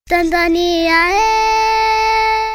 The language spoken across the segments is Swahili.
Tanzania eh,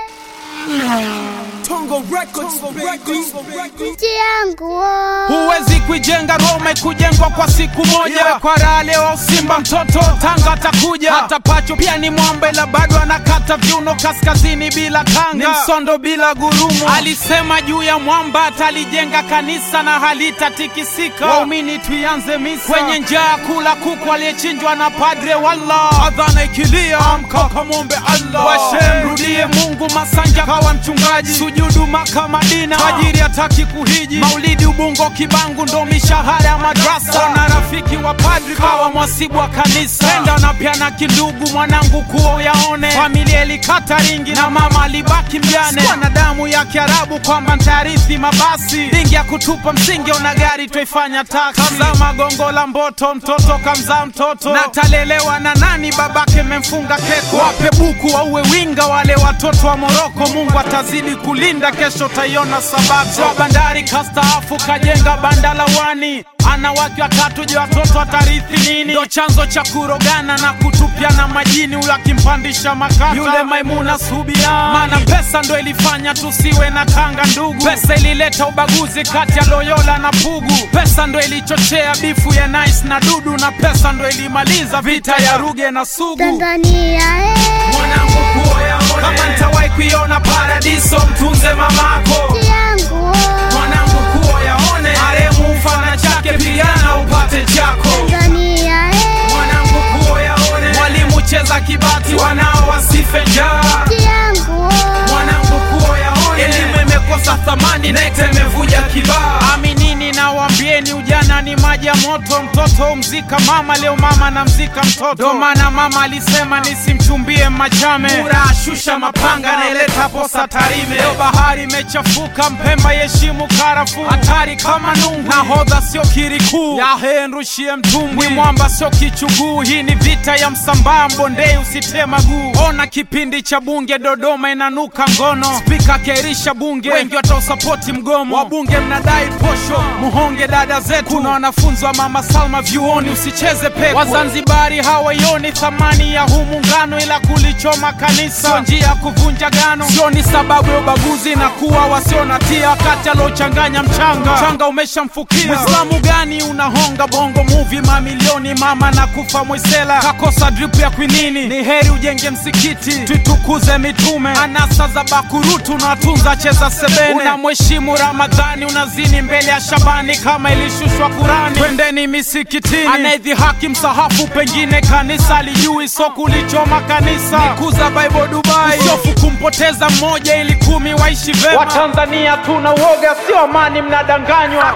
Tongo Records, baby. nchi yangu oh. Huwezi kuijenga Roma ikujengwa kwa siku moja. Kwa raha leo Simba mtoto Tanga atakuja, hata Pacho pia ni mwamba, ila bado anakata viuno kaskazini bila kanga, ni msondo bila gurumu. Alisema juu ya mwamba atalijenga kanisa na halitatikisika. Waumini tuianze misa kwenye njaa, kula kuku aliyechinjwa na padre. Wallah, adhana ikilia, amka kamwombe Allah, washe mrudie Mungu. Masanja kawa mchungaji, sujudu Maka Madina, tajiri hataki kuhiji, maulidi Ubungo Kibangu ndo mishahara ya madrasa, na rafiki wa padri kawa mwasibu wa kanisa, penda na pia na kindugu, mwanangu kuo yaone, familia ilikata ringi na mama alibaki mjane, sikuwa na damu ya Kiarabu kwamba ntarithi mabasi, ringi ya kutupa msingi, ona gari twaifanya taksi, kamzaa magongo la mboto, mtoto kamzaa mtoto, na talelewa na nani? Babake memfunga keko, wape buku wauwe winga wale watoto wa Moroko, Mungu atazidi kulinda, kesho taiona sabato. Wa bandari kastaafu kajenga banda la wani, ana wake watatu, je watoto watarithi nini? Ndo chanzo cha kurogana na kutupiana majini, huyo akimpandisha makaka yule Maimuna Subia, maana pesa ndo ilifanya tusiwe na Tanga ndugu. Pesa ilileta ubaguzi kati ya Loyola na Pugu, pesa ndo ilichochea bifu ya Nice na Dudu, na pesa ndo ilimaliza vita ya Ruge na Sugu. Tanzania eh, Mwanangu kuoyaone, kama ntawahi kuiona paradiso, mtunze mamako. nchi yangu oh. Mwanangu kuoyaone, maremu mfana chake, pigana upate chako. Tanzania eh, Mwanangu kuoyaone, mwalimu cheza kibati, wanao wasife njaa. nchi yangu oh. Mwanangu kuoyaone, elimu imekosa thamani, NECTA imevuja kibaa. Aminini na wambieni, ujana ni maji ya moto. Mtoto umzika mama, leo mama namzika mtoto. Ndo maana mama alisema nisimchumbie Machame, Mura ashusha mapanga, naileta posa Tarime. Leo bahari imechafuka, Mpemba yeshimu karafu, hatari kama nungu. Nahodha sio kirikuu, yahe nrushie mtumbwi. Mwamba sio kichuguu, hii ni vita ya Msambaa, Mbondei usitie maguu. Ona kipindi cha bunge Dodoma inanuka ngono, spika akairisha bunge, wengi watausapoti mgomo. Wabunge mnadai posho, muhonge dada zetu. Kuna wanafunzi wa mama Salma vyuoni, usicheze pepo. Wazanzibari hawaioni thamani ya huu muungano, ila kulichoma kanisa sio njia ya kuvunja gano, sio ni sababu ya ubaguzi na kuwa wasio na tia, wakati aliochanganya mchanga mchanga umeshamfukia. Mwislamu gani unahonga bongo movie mamilioni, mama na kufa mwisela kakosa drip ya kwinini. Ni heri ujenge msikiti, tuitukuze mitume. Anasa za bakurutu unatunza cheza sebene, unamheshimu Ramadhani, unazini mbele ya Shabani kama ilishushwa Kurani. Twendeni misikitini, anaidhihaki msahafu, pengine kanisa lijui, so kulichoma kanisa nikuza Bible Dubai, usiofu kumpoteza mmoja ili kumi waishi vema. Watanzania tuna uoga, sio amani, mnadanganywa.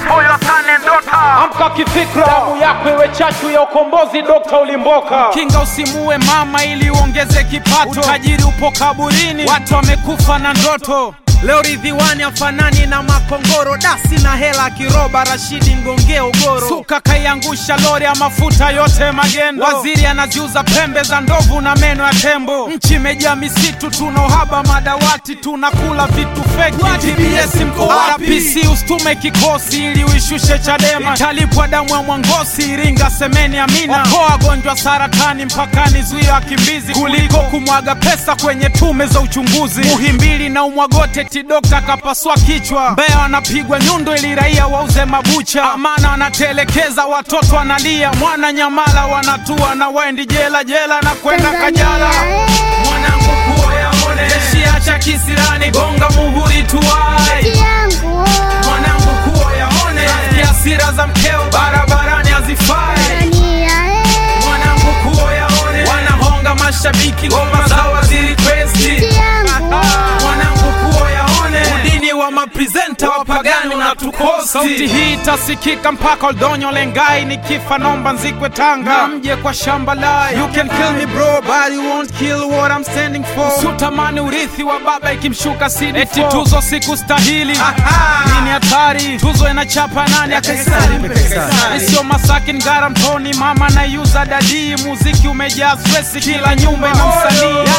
Amka kifikra, damu yako iwe chachu ya ukombozi. Dokta Ulimboka, kinga usimuue mama ili uongeze kipato. Utajiri upo kaburini, watu wamekufa na ndoto. Leo Ridhiwani afanani na makongoro, dasi na hela kiroba. Rashidi mgongea ugoro, suka kaiangusha lori ya mafuta yote magendo. Waziri anaziuza pembe za ndovu na meno ya tembo. Nchi imejaa misitu, tuna uhaba madawati, tunakula vitu feki. TBS mko wapi? PC usitume kikosi ili uishushe Chadema, italipwa damu ya Mwangosi, Iringa, semeni amina. Okoa wagonjwa saratani mpakani, zuia wakimbizi kuliko kumwaga pesa kwenye tume za uchunguzi. Muhimbili na umwagote eti dokta kapasua kichwa. Mbeya wanapigwa nyundo ili raia wauze mabucha. Amana wanatelekeza watoto wanalia. Mwana Nyamala wanatua na waendi jela jela na kwenda Kajala. Tanzania eh, Mwanangu kuoyaone, jeshi acha kisirani, gonga muhuri tuwai nchi yangu oh. mwanangu kuoyaone, hasira za mkeo barabarani hazifai. Tanzania eh, Mwanangu kuoyaone, wanahonga mashabiki, ngoma za waziri kwesti. nchi yangu oh. Mwanangu kuoyaone, udini wa mapresenta wapagani unatukosti. Sauti hii itasikika mpaka Oldonyo Lengai, nikifa nomba nzikwe Tanga, na mje kwa shamba lai. You can kill me bro, but you won't kill what I'm standing for. Usitamani urithi wa baba ikimshuka CD4. Eti tuzo sikustahili, nini hatari? Tuzo inachapa nani? Isio Masaki Ngara Mtoni, mama naiuza dadii. Muziki umejaa stress, kila nyumba ina msanii. Yanga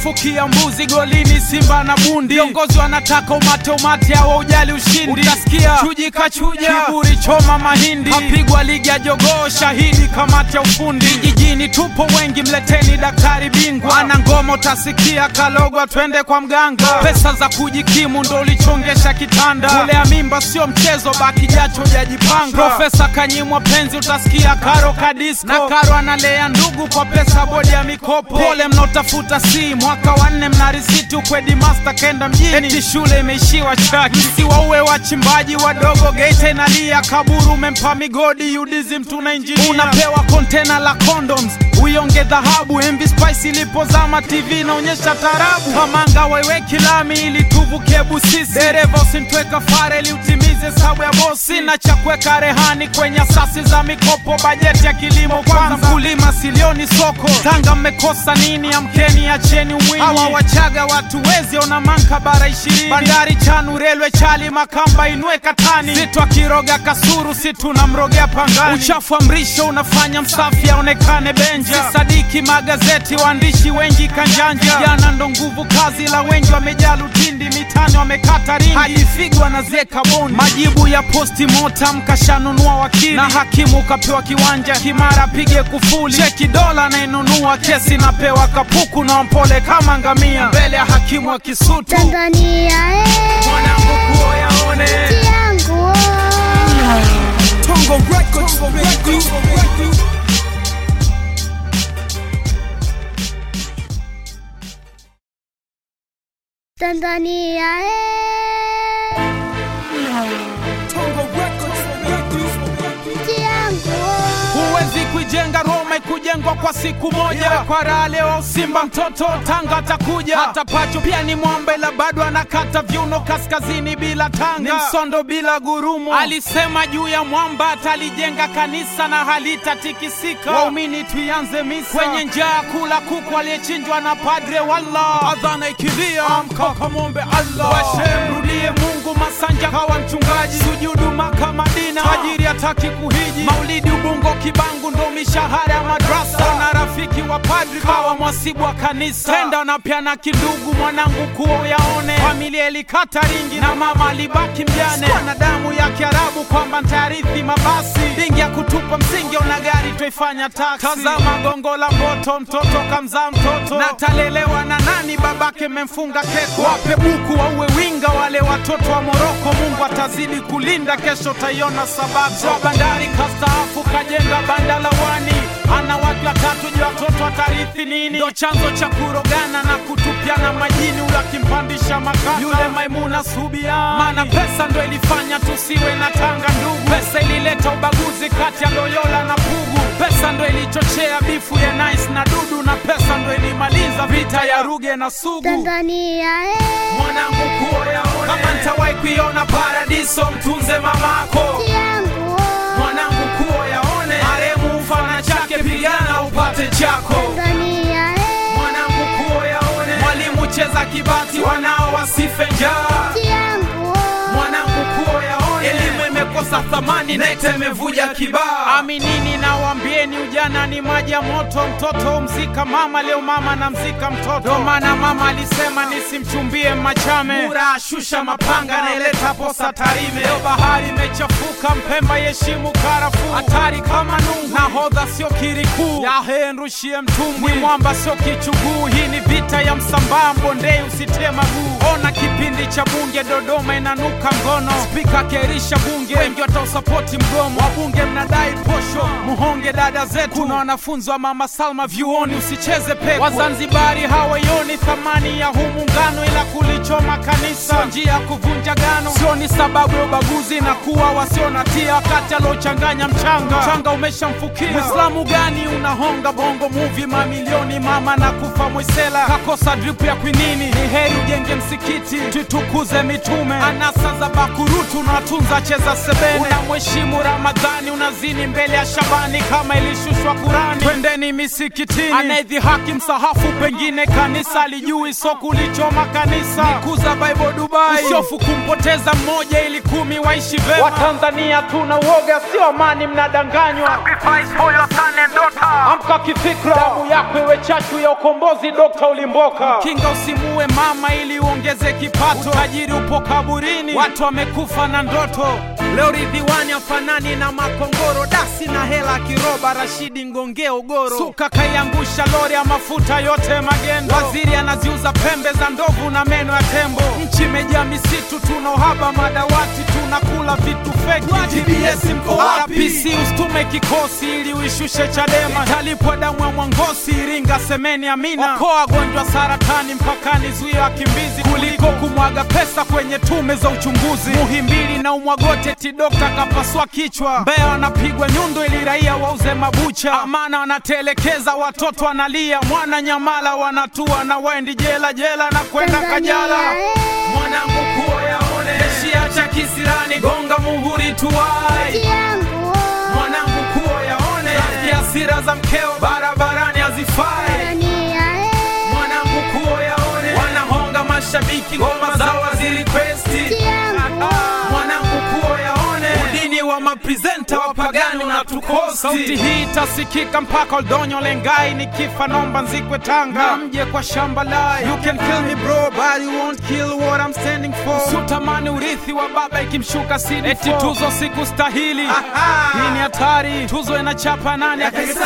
wanafukia mbuzi golini simba na bundi viongozi wanataka umate umate awa ujali ushindi utasikia chuji kachuja kiburi choma mahindi kapigwa ligi ya jogoo shahidi kamati ya ufundi vijijini tupo wengi mleteni daktari bingwa ana ngoma utasikia kalogwa twende kwa mganga pesa za kujikimu ndo ulichongesha kitanda kulea mimba sio mchezo baki jacho jajipanga profesa kanyimwa penzi utasikia karo kadisko na karo analea ndugu kwa pesa bodi ya mikopo pole mnaotafuta si mwaka wa nne mna risiti ukwedi master kenda mjini eti shule imeishiwa chaki msiwauwe wachimbaji wadogo geita inalia kaburu umempa migodi udizi mtuna injini unapewa kontena la condoms uionge dhahabu mv spice ilipozama tv inaonyesha tarabu pamanga waiweki lami ili tuvuke busisi dereva usimtweka fareli utimize sabu ya bosi na cha kuweka rehani kwenye asasi za mikopo bajeti ya kilimo kwanza mkulima silioni soko tanga mmekosa nini amkeni acheni umwinyi hawa wachaga watu wezi ona manka bara ishirini bandari chanu relwe chali makamba inue katani situ akiroga kasuru si tunamrogea pangani uchafu wa mrisho unafanya msafi aonekane benja sadiki magazeti waandishi wengi kanjanja jana ndo nguvu kazi la wengi wamejaa lutindi mitani wamekata ringi hadi figwa na zeka bondi majibu ya posti motam kashanunua wakili na hakimu kapewa kiwanja kimara pige kufuli cheki dola nainunua kesi napewa kapuku na mpole kama ngamia mbele ya hakimu wa kisutu Tanzania eh, mwanangu kuo yaone nchi yangu oh. Tongo Records, baby. Tanzania eh, Tongo Records, baby. nchi yangu oh. huwezi kuijenga Roma ikujengwa kwa siku moja kwa raha leo Simba mtoto Tanga atakuja hata pacho pia ni mwamba ila bado anakata viuno kaskazini bila tanga ni msondo bila gurumo alisema juu ya mwamba atalijenga kanisa na halitatikisika waumini tuianze misa kwenye njaa kula kuku aliyechinjwa na padre wallah adhana ikilia amka kamwombe Allah washem rudie Mungu Masanja kawa mchungaji sujudu Maka Madina tajiri hataki kuhiji maulidi Ubungo Kibangu ndo mishahara ya madrasa na rafiki wa padri kawa mwasibu wa kanisa tenda na pia na kindugu mwanangu kuo yaone familia ilikata ringi na mama alibaki mjane na damu ya Kiarabu kwamba ntayarithi mabasi dingi ya kutupa msingi ona gari twaifanya taksi tazama gongo la mboto mtoto kamzaa mtoto na talelewa na nani babake memfunga keko wape buku wauwe winga wale watoto wa Moroko Mungu atazidi kulinda kesho taiona sababu Swa bandari kastaafu kajenga banda la wani ana wake watatu je watoto watarithi nini ndo chanzo cha kurogana na kutupiana majini ule akimpandisha makaka yule maimuna subiani maana pesa ndo ilifanya tusiwe na tanga ndugu pesa ilileta ubaguzi kati ya loyola na pugu pesa ndo ilichochea bifu ya nice na dudu na pesa ndo ilimaliza vita ya ruge na sugu Tanzania eh, mwanangu kuo yaone kama ntawahi kuiona paradiso mtunze mamako nchi yangu oh. mwanangu kuo yaone maremu mfana chake pigana upate chako Tanzania eh, mwanangu kuo yaone mwalimu cheza kibati wanao wasife njaa nchi yangu oh. mwanangu kuo yaone elimu imekosa thamani nete imevuja kibaa aminini na wambieni ujana ni maji ya moto mtoto umzika mama leo mama na mzika mtoto ndo maana mama alisema nisimchumbie machame mura ashusha mapanga naileta posa tarime leo bahari imechafuka mpemba yeshimu karafu hatari kama nungu nahodha sio kirikuu yahenrushie mtumbwi ni mwamba sio kichuguu hii ni vita ya msambaa mbondei usitie maguu ona kipindi cha bunge dodoma inanuka ngono spika akierisha bunge wengi watausapoti mgomo wabunge mnadai posho muhonge dada zetu kuna wanafunzi wa mama salma vyuoni usicheze pepo wazanzibari hawaioni thamani ya huu muungano ila kulichoma kanisa sio njia ya kuvunja gano sio ni sababu ya ubaguzi na kuwa wasio na tia wakati aliochanganya mchanga mchanga umeshamfukia mwislamu gani unahonga bongo muvi mamilioni mama na kufa mwisela kakosa drip ya kwinini ni heri ujenge msikiti tutukuze mitume anasa za bakurutu na tunza cheza sema sebene unamheshimu ramadhani unazini mbele ya shabani kama ilishushwa kurani twendeni misikitini anayedhihaki msahafu pengine kanisa alijui so kulichoma kanisa nikuza bible dubai usiofu kumpoteza mmoja ili kumi waishi vema watanzania tuna uoga sio amani mnadanganywa amka kifikra damu yako iwe chachu ya ukombozi dokta ulimboka kinga usimue mama ili uongeze kipato tajiri upo kaburini watu wamekufa na ndoto leo ridhiwani afanani na makongoro dasi na hela kiroba rashidi ngongea ugoro suka kaiangusha lori ya mafuta yote magendo waziri anaziuza pembe za ndovu na meno ya tembo nchi imejaa misitu tuna uhaba madawati tunakula vitu feki TBS mko wapi? PC usitume kikosi ili uishushe chadema italipwa damu ya mwangosi iringa semeni amina okoa wagonjwa saratani mpakani zuia wakimbizi kuliko kumwaga pesa kwenye tume za uchunguzi muhimbili na umwagote tidokta kapasua kichwa mbea wanapigwa nyundo ili raia wauze mabucha amana wanatelekeza watoto wanalia mwana nyamala wanatua na waendi jela jela na kwenda kajala mwanangu kuo yaone shia cha kisirani gonga muhuri tuwai yangu mwanangu kuo yaone rafiki hasira za mkeo barabarani hazifai Tanzania eh, mwanangu kuo yaone wanahonga mashabiki ngoma zao wazirikwesti yangu mwanangu kuo yaone udini wa maprezenta wapagani unatukosti sauti hii itasikika mpaka oldonyo lengai nikifa nomba nzikwe tanga na mje kwa shamba lai you can kill me bro but you won't kill what I'm standing for sutamani urithi wa baba ikimshuka sidi eti tuzo sikustahili hii ni hatari tuzo inachapa nani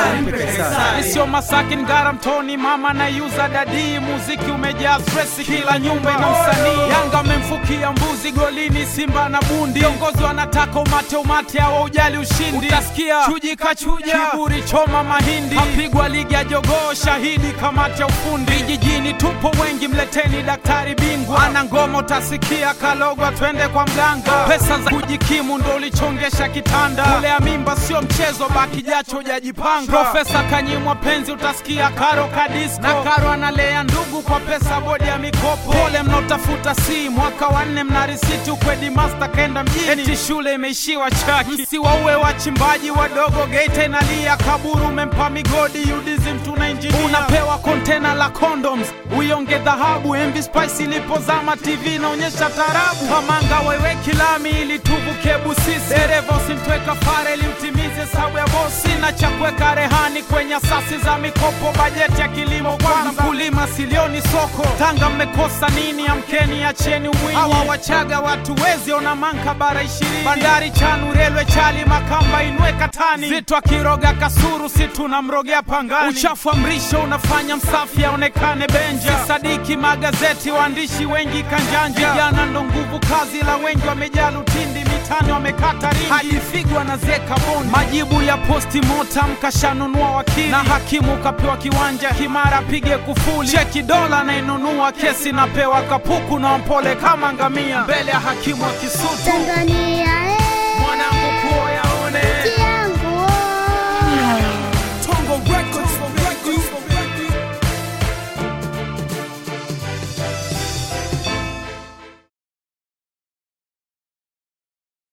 isio masakin gara mtoni mama naiuza dadii muziki umejaa stresi kila nyumba ina msanii yanga amemfukia mbuzi golini simba na bundi viongozi wanataka umate umate awa ujali ushindi utasikia chuji kachuja kiburi choma mahindi apigwa ligi ya jogoo shahidi kamati ya ufundi vijijini tupo wengi mleteni daktari bingwa ana ngoma utasikia kalogwa twende kwa mganga pesa za kujikimu ndo ulichongesha kitanda kulea mimba sio mchezo baki jacho hujajipanga profesa kanyimwa penzi utasikia karo kadisko na karo analea ndugu kwa pesa bodi ya mikopo pole mnaotafuta si mwaka wa nne mna risiti ukwedi master kenda mjini eti shule imeishiwa chaki msiwauwe wachimbaji wadogo geita inalia kaburu umempa migodi udizim tuna injinia unapewa kontena la condoms uionge dhahabu mv spice ilipozama tv inaonyesha tarabu kamanga waiweki lami ili tuvuke busisi dereva usimtweka fare ili utimize hesabu ya bosi na cha kuweka rehani kwenye asasi za mikopo bajeti ya kilimo kwanza mkulima silioni soko tanga mmekosa nini amkeni acheni umwinyi hawa wachaga watu wezi ona manka bara ishirini bandari chanu relwe chali makamba inwe katani zito akiroga kasuru si tunamrogea pangani uchafu wa mrisho unafanya msafi aonekane benja sadiki magazeti waandishi wengi kanjanja vijana ndo nguvu kazi la wengi wamejaa lutindi mitani wamekata ringi hadi figwa na zeka bondi majibu ya posti motam kashanunua wakili na hakimu kapewa kiwanja kimara pige kufuli cheki dola nainunua kesi napewa kapuku na mpole kama ngamia mbele ya hakimu wa kisutu Tanzania